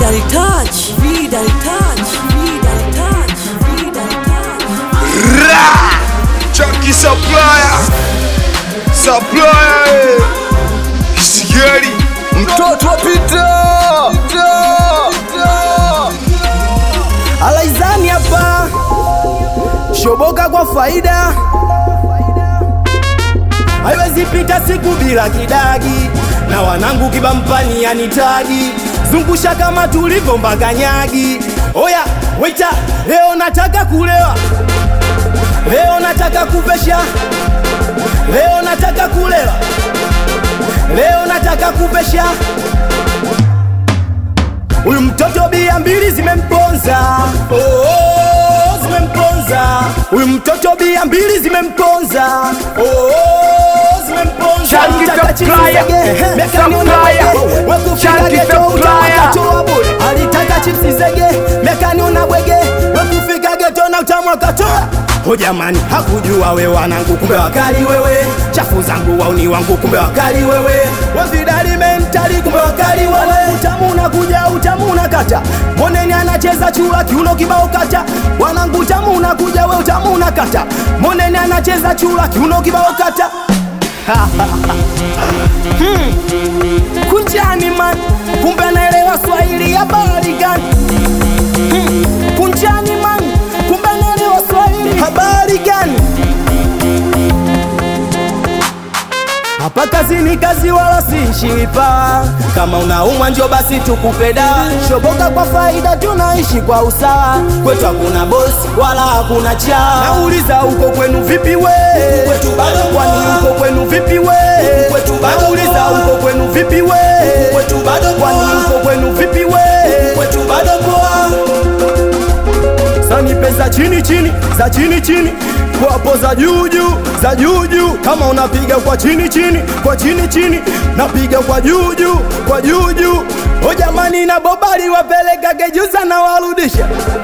Vidal touch, Vidal touch, Vidal touch, Vidal touch. Ra! Chunky supplier. Supplier. eh. Kisigari. mtoto wa Pita Alaizani hapa shoboka kwa faida, haiwezi pita siku bila kidagi, na wanangu kibampani yanitagi zungusha kama tulivyo mbaganyagi. Oya waita, leo nataka kulewa, leo nataka kupesha, leo nataka kulewa leo nataka kupesha huyu mtoto bia mbili zimemponza oh, oh, zimemponza huyu mtoto bia mbili zimemponza oh, oh, zimemponza Shanky Alitaka chips supplier, zege, eh, meka nione supplier. wege, wekufika Shanky geto supplier. utamwakatoa bure alitaka chipsi zege meka niona bwege wekufika geto na utamwakatoa ho jamani hakujua we wanangu kumbe wakali wewe chafu zangu wauni wangu kumbe wakali wewe wavidali mentali kumbe wakali wewe utamu unakuja utamu unakata moneni anacheza chura kiuno kibao kata wanangu utamu unakuja we utamu unakata moneni anacheza chura kiuno kibao kata kunjani man kumbe anaelewa swahili ya habari gani Hmm, kunjani man kumbe anaelewa swahili habari gani hapa kazini kazi wala sinshipa kama unaumwa njo basi tukupe dawa shoboka kwa faida tunaishi kwa usawa kwetu hakuna bosi wala hakuna cha nauliza huko kwenu vipi we kwani huko kwenu vipi we nauliza huko kwenu vipi we kwani huko kwenu vipi we sani pesa chini chini za chini chini kwapo za juu juu za juu juu kama unapiga kwa chini chini kwa chini chini napiga kwa juu juu kwa juu juu o jamani na bobali wapeleka kejuza na warudisha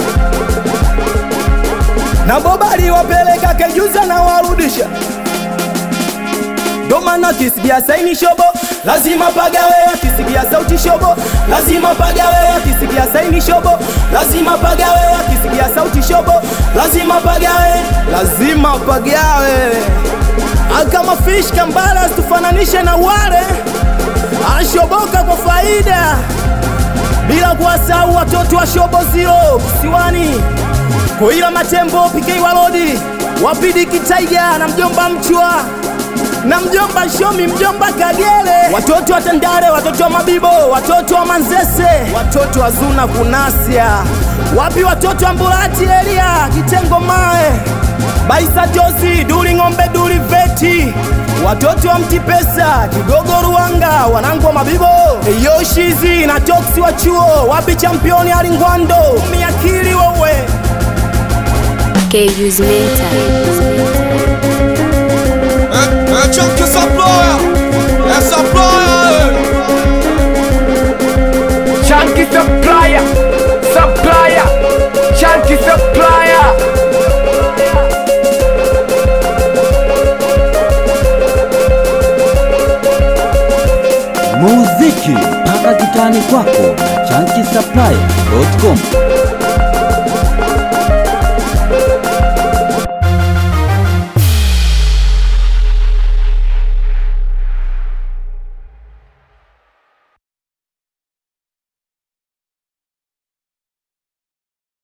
na bobali wapeleka kejuza na warudisha ndo maana kisikia saini shobo lazima pagawe akisikia sauti shobo lazima pagawe akisikia saini shobo lazima pagawe akisikia sauti shobo lazima pagawe lazima pagawe akama fish kambala tufananishe na wale ashoboka kwa faida bila kuwasahau watoto wa shobo zero kisiwani koila matembo pikei walodi wapidi kitaiga na mjomba mchwa na mjomba Shomi, mjomba Kagere, watoto wa Tandale, watoto wa Mabibo, watoto wa Manzese, watoto wa Zuna Kunasia, wapi watoto wa Mbulati Elia, Kitengo Mae, Baisa Josi, Duli Ng'ombe, Duli Veti, watoto wa Mtipesa, Kigogo Ruanga, wanangu wa Mabibo, Yoshizi na Toksi wa chuo, wapi championi Alingwando, miakili wewe KU's mental. Eh, eh, Chunky supplier. Eh, supplier. eh. Chunky supplier, supplier, chunky supplier. muziki mpaka kitani kwako na chankisapply.com